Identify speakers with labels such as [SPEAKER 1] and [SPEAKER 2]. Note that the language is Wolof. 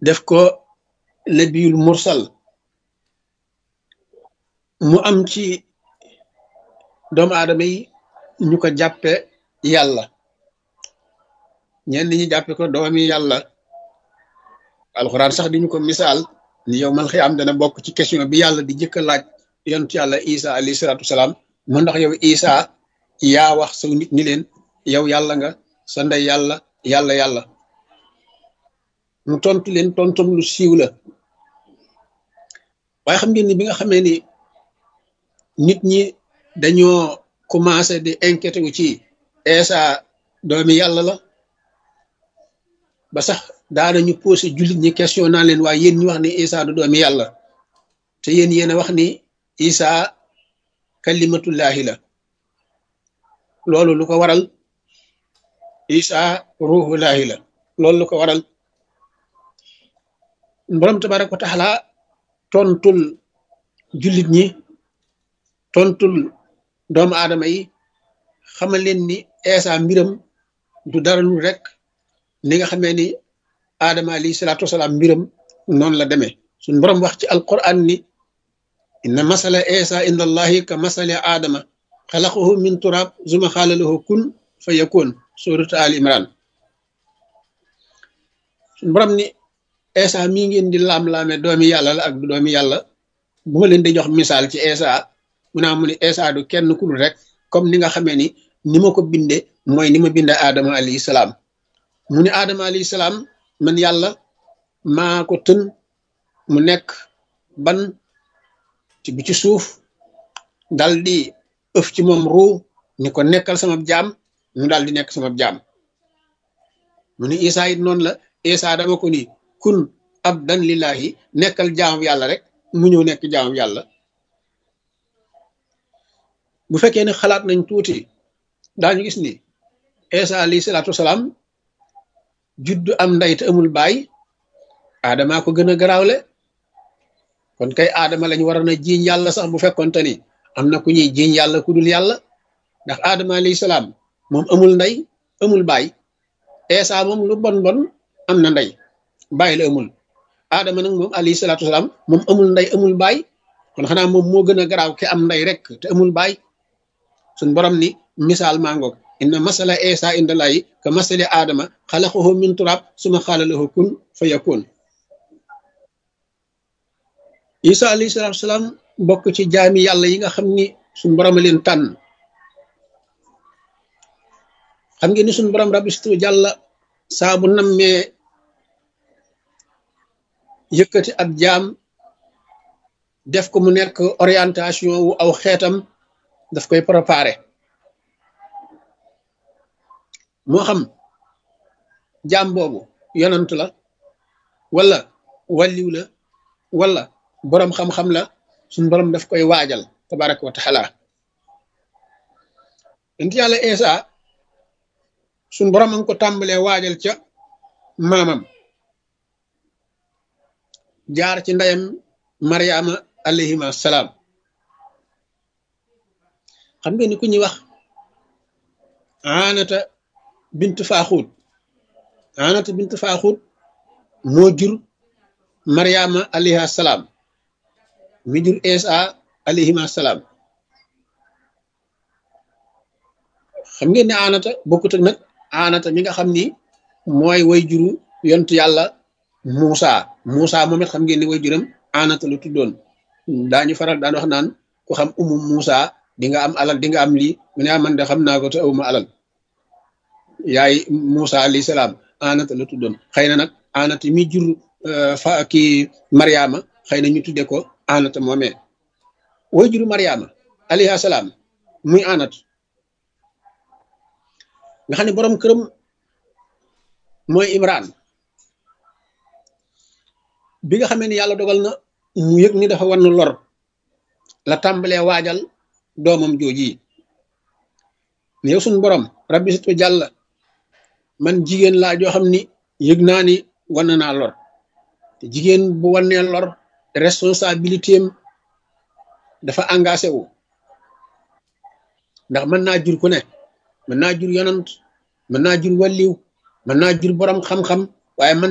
[SPEAKER 1] def ko nabiyul mursal mu am ci doomu aadama yi ñu ko jàppe yàlla ñenn ñi jàppe ko doomi yàlla alxuraan sax di ñu ko misaal ni yow mal xiyaam dana bokk ci question bi yàlla di jëkk a laaj yontu yàlla isa alayhi salaatu wasalaam mu ndax yow isa yaa wax saw nit ñi leen yow yàlla nga sa ndey yàlla yàlla yàlla mu tontu leen tontum lu siiw la waaye xam ngeen ni bi nga xamee ni nit ñi dañoo commencé di inquiété wu ci Isa doomi yàlla la ba sax daanañu posé jullit ñi question naa leen waaye yéen ñu wax ni Isa du doomi yàlla te yéen yéen a wax ni Isa kalimatullahi la loolu lu ko waral Isa ruhullahi la loolu lu ko waral borom tabaraka wa taala tontul jullit ñi tontul doomu aadama yi xamal leen ni Isa mbiram du dara lu rek ni nga xamee ni aadama alayhi salaatu wasalaam mbiram noonu la demee suñ borom wax ci alquran ni inna masala Isa inda allahi ka masali aadama xalaqahu min turab zuma xaala lahu kun fa yakun suratu al imran suñ borom ni Isa mii ngeen di laam-laame doomi yàlla la ak du doomi yàlla bu ma leen di jox misaal ci Isa mu naa mu ni Isa du kenn ku dul rek comme ni nga xamee ni ni ma ko binde mooy ni ma binde Adama alayhi salaam mu ni Adama alayhi salaam man yàlla maa ko tën mu nekk ban ci bi ci suuf dal di ëf ci moom ruu ni ko nekkal sama jaam mu daal di nekk sama jaam mu ni Isa it noonu la Isa dama ko ni kun abdan lillahi nekkal jaamu yàlla rek mu ñëw nekk jaamu yàlla bu fekkee ne xalaat nañ tuuti daañu gis ni Isa alayhi salaatu wasalaam juddu am ndey te amul baay aadamaa ko gën a garaawle kon kay aadama lañ waroon a jiiñ yàlla sax bu fekkonte ni am na ku ñuy jiiñ yàlla ku dul yàlla ndax aadama alayhi salaam moom amul ndey amul baay Isa moom lu bon bon am na ndey bàyyi la amul aadama nag moom alayhi salaatu wasalaam moom amul ndey amul baay kon xanaa moom moo gën a garaaw ki am ndey rek te amul baay suñ borom ni misaal mangoog inna masala Isa inda layi ka masali aadama xalaqahu min turab suma xaala lahu kun fa yakun Isa alayhi salaatu wasalaam bokk ci jaami yàlla yi nga xam ni suñ borom a leen tànn xam ngeen ni suñ borom rabistu jàlla saa bu nammee yëkkati ab jaam def ko mu nekk orientation wu aw xeetam daf koy préparer moo xam jaam boobu yonant la wala walliw la wala boroom xam-xam la suñ borom daf koy waajal tabaraka wa taala inti yàlla Isa suñ borom a ngi ko tàmbalee waajal ca maamam jaar ci ndeyam mariama alayhima salaam xam nga ni ku ñuy wax anata bint faaxuut anata bint faaxuut moo jur mariama alayha salaam mi jur Isa alayhima salaam xam ngeen ne anata bokkut ak nag anata mi nga xam ni mooy way juru yontu yàlla Muusa Muusa moom it xam ngeen ni way juram anata lu tuddoon daañu faral daan wax naan ku xam umu Muusa di nga am alal di nga am lii mu ne man de xam naa ko te awuma alal yaay Muusa alayhi salaam anata la tuddoon xëy na nag anata mi jur fa kii Mariama xëy na ñu tudde ko anata moomee way juru Mariama alayhi salaam muy anat nga xam ne borom këram mooy Imran bi nga xamee ni yàlla dogal na mu yëg ni dafa wan lor la tàmbalee waajal doomam jooji ne yow suñu borom rabbi situ jàll man jigéen laa joo xam ni yëg naa ni wan naa lor te jigéen bu wannee lor responsabilité am dafa engagé wu ndax mën naa jur ku ne mën naa jur yonant mën naa jur walliw mën naa jur borom xam-xam waaye mën